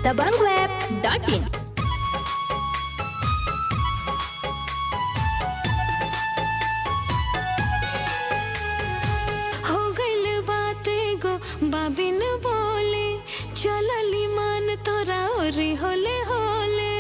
दबंगweb.in हो गइल बाते गो बाबिन बोले चलली मान तोरा ओरी होले होले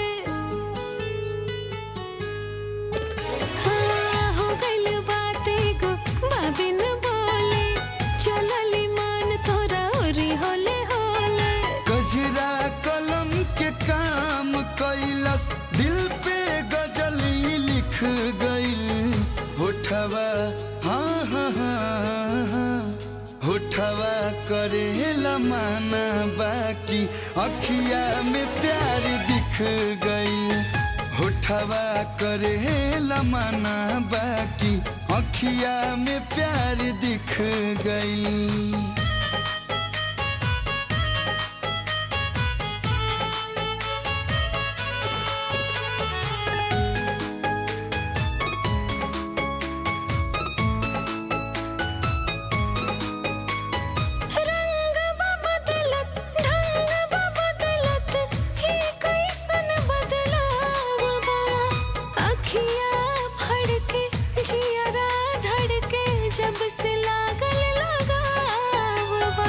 हाँ, हो गइल बाते गो बाबिन बोले चलली मान तोरा ओरी होले होले गजरा कलम के काम कैलस दिल पे गजली लिख गई होठवा हाँ हाँ हाँ हाँ होठवा करेला माना बाकी अखिया में प्यार दिख गई होठवा करेला माना बाकी अखिया में प्यार दिख गई रंग बा बदलत ढंग बा बदलत ही कैसन बदलाव बा अखियाँ फड़के जियरा धड़के जब से लागल लगाव बा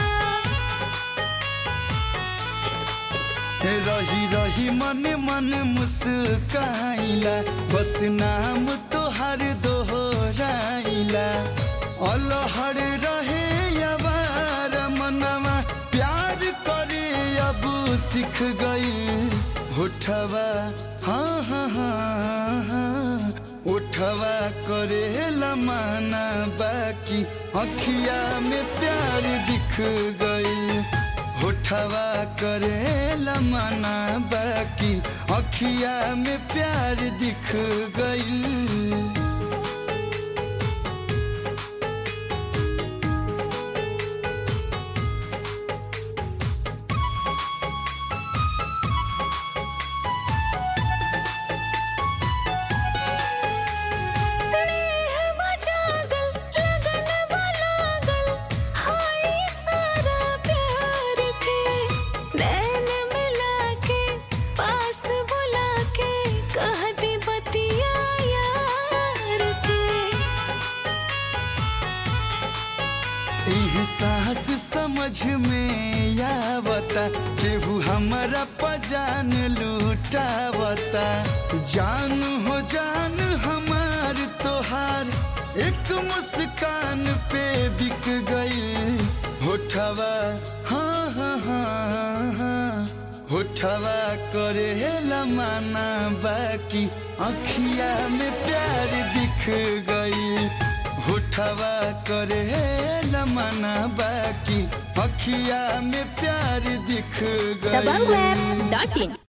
रही रही मन मन मुस्काइला बस नाम तोहर दोहराइला अलहर रहे अबार मनवा प्यार करे अब सीख गई होठवा हाँ हाँ हाँ हाँ उठवा करे लमाना बाकी अखिया में प्यार दिख गई होठवा करे लमाना बाकी अखिया में प्यार दिख गई नेह बजागल लगन बलागल हाय सारा प्यार के नैन मिला के पास बुला के कह दी बतिया यार के एहसास समझ में आवता केहू हमारा पजान लूटावता जान हो जान हमार तोहार एक मुस्कान पे बिक गई होठवा हाँ हाँ हाँ हाँ होठवा करे लमाना बाकी अखिया में प्यार दिख गई होठवा करे लमाना बाकी अखिया में प्यार दिख गई दबंगweb.in